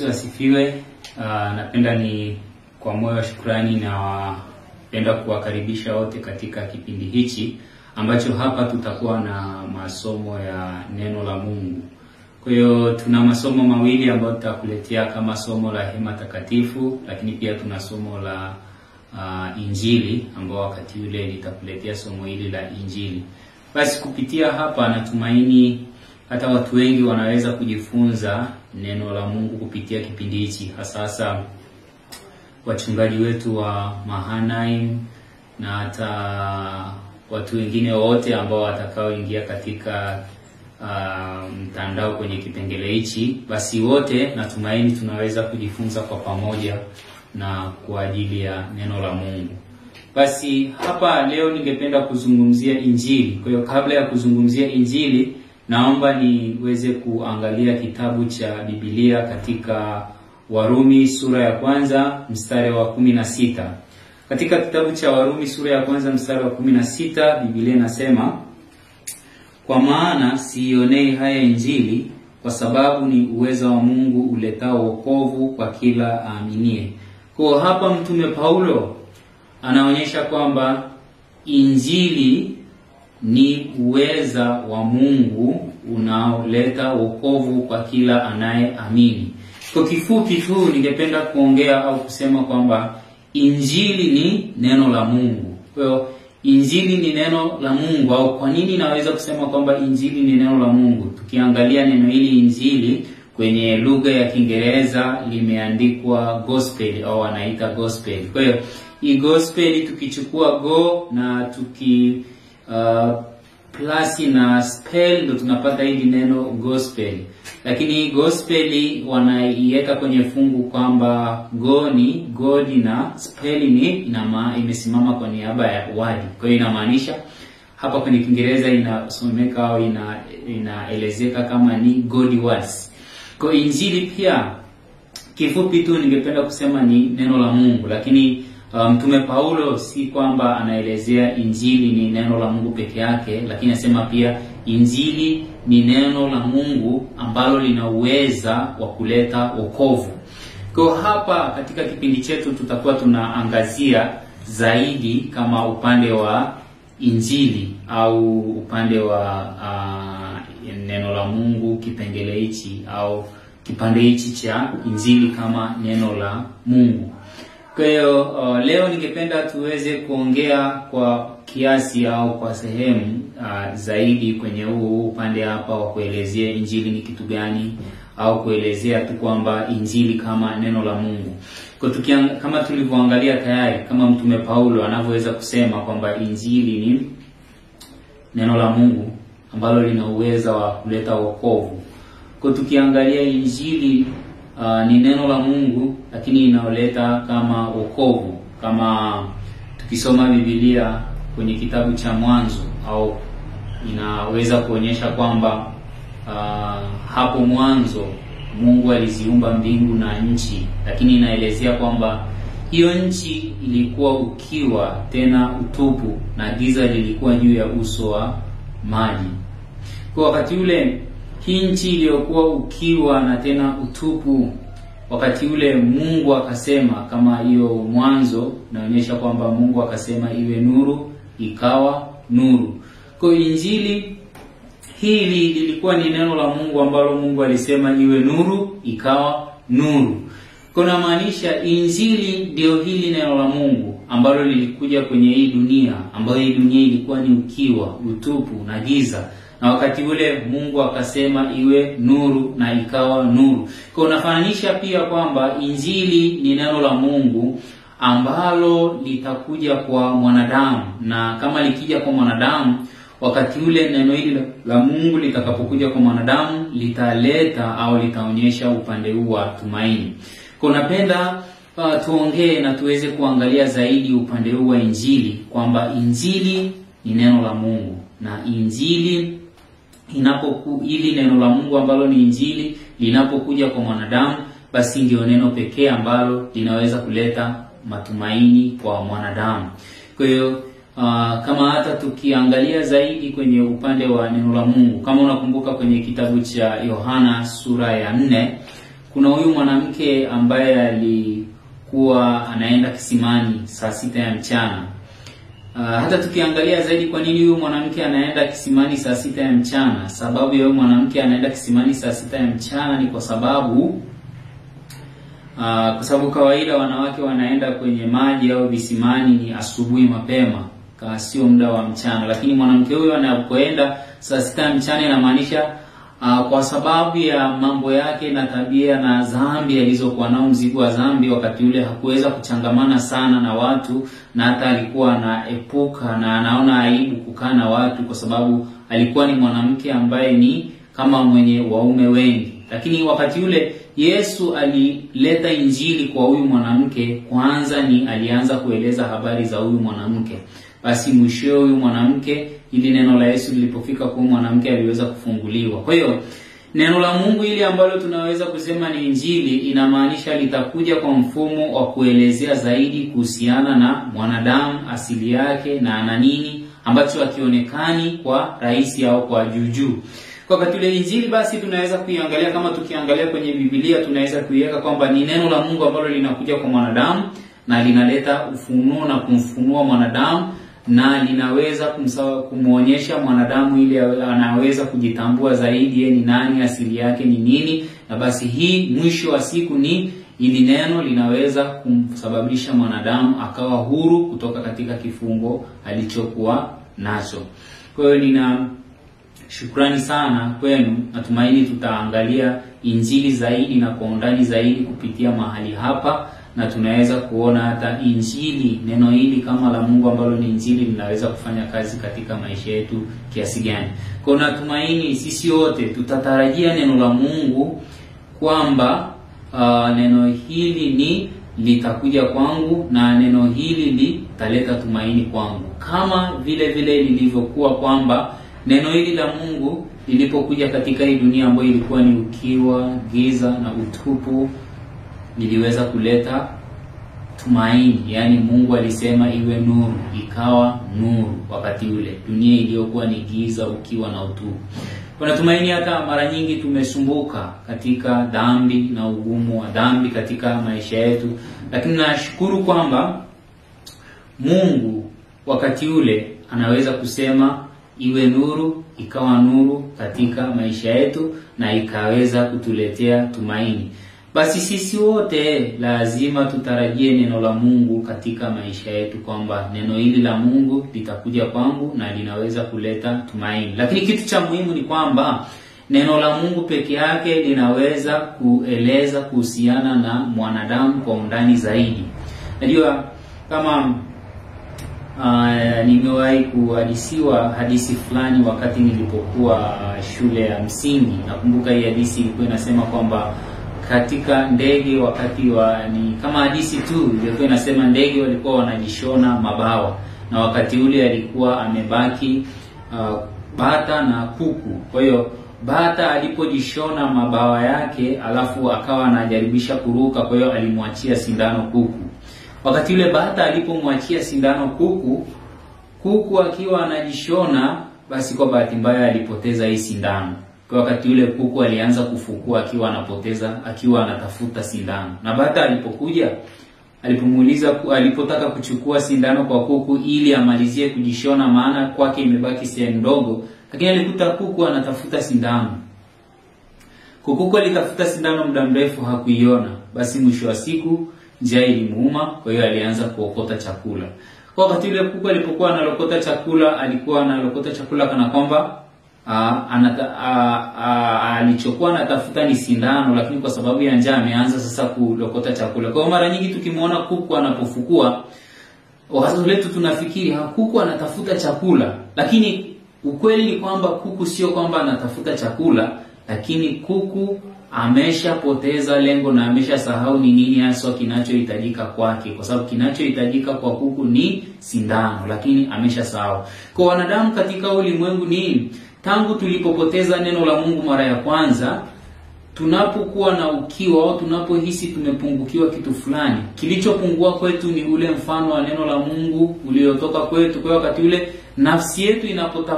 Yesu asifiwe. Uh, napenda ni kwa moyo wa shukrani na wapenda kuwakaribisha wote katika kipindi hichi ambacho hapa tutakuwa na masomo ya neno la Mungu. Kwa hiyo tuna masomo mawili ambayo tutakuletea kama somo la hema takatifu, lakini pia tuna somo la uh, Injili ambao wakati ule nitakuletea somo hili la Injili. Basi kupitia hapa natumaini hata watu wengi wanaweza kujifunza neno la Mungu kupitia kipindi hichi, hasa hasa wachungaji wetu wa Mahanaim na hata watu wengine wote ambao watakaoingia katika uh, mtandao kwenye kipengele hichi. Basi wote natumaini tunaweza kujifunza kwa pamoja na kwa ajili ya neno la Mungu. Basi hapa leo ningependa kuzungumzia Injili. Kwa hiyo kabla ya kuzungumzia Injili, naomba niweze kuangalia kitabu cha Biblia katika Warumi sura ya kwanza mstari wa kumi na sita. Katika kitabu cha Warumi sura ya kwanza mstari wa kumi na sita Biblia inasema kwa maana siionei haya Injili, kwa sababu ni uweza wa Mungu uletao wokovu kwa kila aaminie. Kwa hapa mtume Paulo anaonyesha kwamba Injili ni uweza wa Mungu unaoleta wokovu kwa kila anayeamini. Kwa kifupi tu, ningependa kuongea au kusema kwamba Injili ni neno la Mungu. Kwa hiyo Injili ni neno la Mungu, au kwa nini naweza kusema kwamba Injili ni neno la Mungu? Tukiangalia neno hili Injili kwenye lugha ya Kiingereza limeandikwa gospel au wanaita gospel. Kwa hiyo hii gospel tukichukua go na tuki uh, plus na spell ndo tunapata hili neno gospel, lakini hii gospel wanaiweka kwenye fungu kwamba go ni God na spell ni inama, imesimama kwa niaba ya word. Kwa hiyo inamaanisha hapa kwenye Kiingereza inasomeka au ina inaelezeka kama ni God words. Kwa injili pia kifupi tu ningependa kusema ni neno la Mungu, lakini Mtume um, Paulo si kwamba anaelezea injili ni neno la Mungu peke yake, lakini anasema pia injili ni neno la Mungu ambalo lina uweza wa kuleta wokovu. Kwa hapa katika kipindi chetu tutakuwa tunaangazia zaidi kama upande wa injili au upande wa uh, neno la Mungu, kipengele hichi au kipande hichi cha injili kama neno la Mungu. Kwa hiyo uh, leo ningependa tuweze kuongea kwa kiasi au kwa sehemu uh, zaidi kwenye huu upande hapa wa kuelezea injili ni kitu gani au kuelezea tu kwamba injili kama neno la Mungu. Kwa tukiang, kama tulivyoangalia tayari kama mtume Paulo anavyoweza kusema kwamba injili ni neno la Mungu ambalo lina uweza wa kuleta wokovu. Kwa tukiangalia injili Uh, ni neno la Mungu lakini inaoleta kama wokovu. Kama tukisoma Biblia kwenye kitabu cha Mwanzo, au inaweza kuonyesha kwamba uh, hapo mwanzo Mungu aliziumba mbingu na nchi, lakini inaelezea kwamba hiyo nchi ilikuwa ukiwa tena utupu na giza lilikuwa juu ya uso wa maji. Kwa wakati ule hii nchi iliyokuwa ukiwa na tena utupu, wakati ule Mungu akasema, kama hiyo mwanzo inaonyesha kwamba Mungu akasema iwe nuru, ikawa nuru. Kwa injili hili lilikuwa ni neno la Mungu ambalo Mungu alisema iwe nuru, ikawa nuru. Kuna maanisha injili ndio hili neno la Mungu ambalo lilikuja kwenye hii dunia, ambayo hii dunia ilikuwa ni ukiwa, utupu na giza na wakati ule Mungu akasema iwe nuru na ikawa nuru. Kwa unafananisha pia kwamba injili ni neno la Mungu ambalo litakuja kwa mwanadamu, na kama likija kwa mwanadamu, wakati ule neno hili la Mungu litakapokuja kwa mwanadamu litaleta au litaonyesha upande huu wa tumaini. Kwa napenda uh, tuongee na tuweze kuangalia zaidi upande huu wa injili kwamba injili ni neno la Mungu na injili inapoku ili neno la Mungu ambalo ni injili linapokuja kwa mwanadamu, basi ndio neno pekee ambalo linaweza kuleta matumaini kwa mwanadamu. Kwa hiyo uh, kama hata tukiangalia zaidi kwenye upande wa neno la Mungu, kama unakumbuka kwenye kitabu cha Yohana sura ya nne kuna huyu mwanamke ambaye alikuwa anaenda kisimani saa sita ya mchana. Uh, hata tukiangalia zaidi kwa nini huyu mwanamke anaenda kisimani saa sita ya mchana, sababu ya huyu mwanamke anaenda kisimani saa sita ya mchana ni kwa sababu Uh, kwa sababu kawaida wanawake wanaenda kwenye maji au visimani ni asubuhi mapema, sio muda wa mchana. Lakini mwanamke huyo anapoenda saa sita ya mchana inamaanisha uh, kwa sababu ya mambo yake na tabia na dhambi alizokuwa nao, mzigo wa dhambi, wakati ule hakuweza kuchangamana sana na watu, na hata alikuwa anaepuka na anaona aibu kukaa na watu, kwa sababu alikuwa ni mwanamke ambaye ni kama mwenye waume wengi. Lakini wakati ule Yesu alileta injili kwa huyu mwanamke, kwanza ni alianza kueleza habari za huyu mwanamke. Basi mwishowe huyu mwanamke, ili neno la Yesu lilipofika kwa huyu mwanamke, aliweza kufunguliwa. Kwa hiyo neno la Mungu ili ambalo tunaweza kusema ni injili, inamaanisha litakuja kwa mfumo wa kuelezea zaidi kuhusiana na mwanadamu, asili yake na ana nini ambacho hakionekani kwa rahisi au kwa juujuu. Kwa wakati ule injili basi tunaweza kuiangalia kama tukiangalia kwenye Biblia tunaweza kuiweka kwamba ni neno la Mungu ambalo linakuja kwa mwanadamu na linaleta ufunuo na kumfunua mwanadamu na linaweza kumwonyesha mwanadamu ili anaweza kujitambua zaidi yeye ni nani, asili yake ni nini, na basi hii mwisho wa siku ni ili neno linaweza kumsababisha mwanadamu akawa huru kutoka katika kifungo alichokuwa nacho. Kwa hiyo nina Shukrani sana kwenu. Natumaini tutaangalia injili zaidi na kwa undani zaidi kupitia mahali hapa, na tunaweza kuona hata injili, neno hili kama la Mungu ambalo ni injili, linaweza kufanya kazi katika maisha yetu kiasi gani. Kwa natumaini sisi wote tutatarajia neno la Mungu kwamba uh, neno hili ni litakuja kwangu na neno hili litaleta tumaini kwangu, kama vile vile lilivyokuwa kwamba neno hili la Mungu lilipokuja katika hii dunia ambayo ilikuwa ni ukiwa, giza na utupu, liliweza kuleta tumaini. Yaani Mungu alisema iwe nuru, ikawa nuru. Wakati ule dunia iliyokuwa ni giza, ukiwa na utupu. Kuna tumaini. Hata mara nyingi tumesumbuka katika dhambi na ugumu wa dhambi katika maisha yetu, lakini nashukuru kwamba Mungu wakati ule anaweza kusema iwe nuru, ikawa nuru katika maisha yetu na ikaweza kutuletea tumaini. Basi sisi wote lazima tutarajie neno la Mungu katika maisha yetu, kwamba neno hili la Mungu litakuja kwangu na linaweza kuleta tumaini. Lakini kitu cha muhimu ni kwamba neno la Mungu peke yake linaweza kueleza kuhusiana na mwanadamu kwa undani zaidi. Najua kama Uh, nimewahi kuhadisiwa hadithi fulani wakati nilipokuwa shule ya msingi. Nakumbuka hii hadithi ilikuwa inasema kwamba katika ndege wakati wa ni kama hadithi tu ilikuwa inasema ndege walikuwa wanajishona mabawa, na wakati ule alikuwa amebaki uh, bata na kuku. Kwa hiyo bata alipojishona mabawa yake, alafu akawa anajaribisha kuruka, kwa hiyo alimwachia sindano kuku Wakati yule bata alipomwachia sindano kuku, kuku akiwa anajishona, basi kwa bahati mbaya alipoteza hii sindano. Kwa wakati yule kuku alianza kufukua akiwa anapoteza, akiwa anatafuta sindano. Na bata alipokuja, alipomuuliza, alipotaka kuchukua sindano kwa kuku ili amalizie kujishona, maana kwake imebaki sehemu ndogo, lakini alikuta kuku anatafuta sindano. Kuku alitafuta sindano muda mrefu, hakuiona. Basi mwisho wa siku njaa ilimuuma, kwa hiyo alianza kuokota chakula. Kwa wakati ule kuku alipokuwa analokota chakula, alikuwa analokota chakula kana kwamba alichokuwa anatafuta ni sindano, lakini kwa sababu ya njaa ameanza sasa kulokota chakula. Kwa hiyo mara nyingi tukimwona kuku anapofukua, wazo letu tunafikiri ha, kuku anatafuta chakula, lakini ukweli ni kwamba kuku sio kwamba anatafuta chakula, lakini kuku ameshapoteza lengo na ameshasahau ni nini haswa kinachohitajika kwake, kwa sababu kinachohitajika kwa kuku ni sindano, lakini ameshasahau. Kwa wanadamu katika ulimwengu ni tangu tulipopoteza neno la Mungu mara ya kwanza, tunapokuwa na ukiwa au tunapohisi tumepungukiwa kitu fulani, kilichopungua kwetu ni ule mfano wa neno la Mungu uliotoka kwetu. Kwa wakati ule nafsi yetu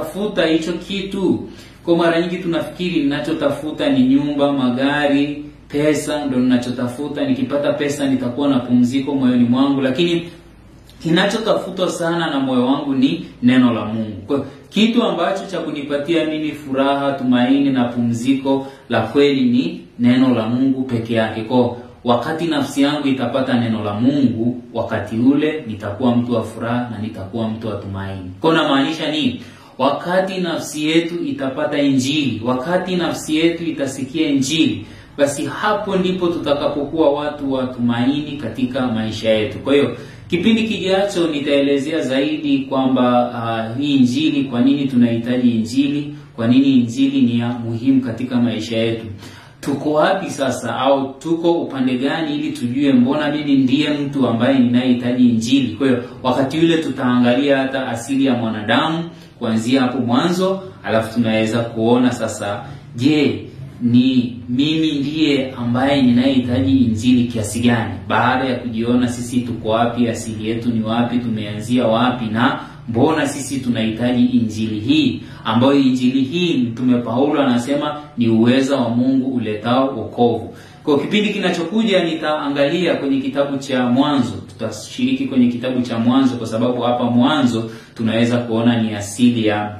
inapotafuta hicho kitu kwa mara nyingi tunafikiri ninachotafuta ni nyumba, magari, pesa ndo ninachotafuta, nikipata pesa nitakuwa na pumziko moyoni mwangu, lakini kinachotafutwa sana na moyo wangu ni neno la Mungu. Kwa kitu ambacho cha kunipatia mimi furaha, tumaini na pumziko la kweli ni neno la Mungu peke yake. Kwa wakati nafsi yangu itapata neno la Mungu, wakati ule nitakuwa mtu wa furaha na nitakuwa mtu wa tumaini. Kwa namaanisha nini? Wakati nafsi yetu itapata Injili, wakati nafsi yetu itasikia Injili, basi hapo ndipo tutakapokuwa watu wa tumaini katika maisha yetu. Kwa hiyo kipindi kijacho nitaelezea zaidi kwamba uh, hii Injili, kwa nini tunahitaji Injili, kwa nini Injili ni ya muhimu katika maisha yetu. Tuko wapi sasa, au tuko upande gani, ili tujue mbona mimi ndiye mtu ambaye ninayehitaji Injili. Kwa hiyo wakati ule tutaangalia hata asili ya mwanadamu kuanzia hapo mwanzo, alafu tunaweza kuona sasa, je, ni mimi ndiye ambaye ninayehitaji injili kiasi gani? Baada ya kujiona sisi tuko wapi, asili yetu ni wapi, tumeanzia wapi, na mbona sisi tunahitaji injili hii, ambayo injili hii Mtume Paulo anasema ni uweza wa Mungu uletao wokovu. Kwa kipindi kinachokuja nitaangalia kwenye kitabu cha Mwanzo, tutashiriki kwenye kitabu cha Mwanzo kwa sababu hapa mwanzo tunaweza kuona ni asili ya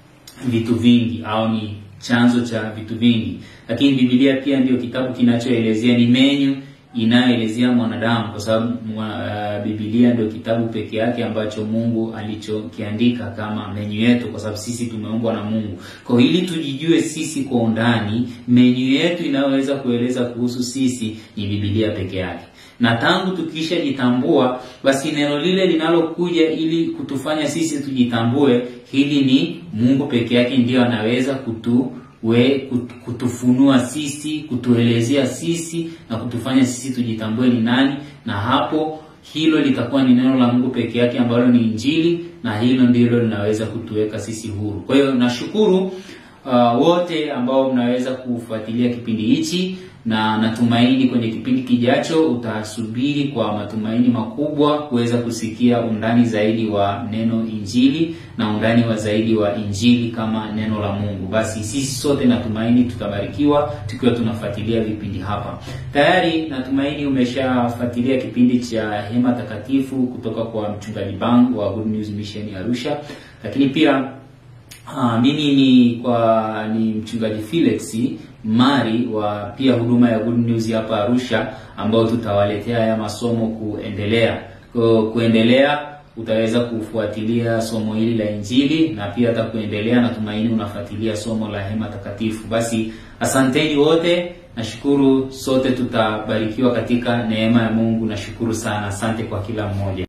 vitu vingi au ni chanzo cha vitu vingi, lakini Biblia pia ndio kitabu kinachoelezea, ni menyu inayoelezea mwanadamu, kwa sababu uh, Biblia ndio kitabu peke yake ambacho Mungu alichokiandika kama menyu yetu, kwa sababu sisi tumeumbwa na Mungu. Kwa ili tujijue sisi kwa undani, menyu yetu inayoweza kueleza kuhusu sisi ni Biblia peke yake na tangu tukishajitambua, basi neno lile linalokuja ili kutufanya sisi tujitambue, hili ni Mungu peke yake ndiyo anaweza kutu we kutufunua sisi, kutuelezea sisi na kutufanya sisi tujitambue ni nani, na hapo hilo litakuwa ni neno la Mungu peke yake ambalo ni Injili, na hilo ndilo linaweza kutuweka sisi huru. Kwa hiyo nashukuru uh, wote ambao mnaweza kufuatilia kipindi hichi na natumaini kwenye kipindi kijacho utasubiri kwa matumaini makubwa kuweza kusikia undani zaidi wa neno Injili na undani wa zaidi wa Injili kama neno la Mungu. Basi sisi sote natumaini tutabarikiwa tukiwa tunafuatilia vipindi hapa. Tayari natumaini umeshafuatilia kipindi cha Hema Takatifu kutoka kwa mchungaji Bang wa Good News Mission Arusha, lakini pia Ha, mimi ni kwa ni mchungaji Felix Mari wa pia huduma ya Good News hapa Arusha, ambao tutawaletea haya masomo kuendelea. Kwa kuendelea utaweza kufuatilia somo hili la Injili na pia hata kuendelea, natumaini unafuatilia somo la Hema Takatifu. Basi asanteni wote, nashukuru sote tutabarikiwa katika neema ya Mungu. Nashukuru sana, asante kwa kila mmoja.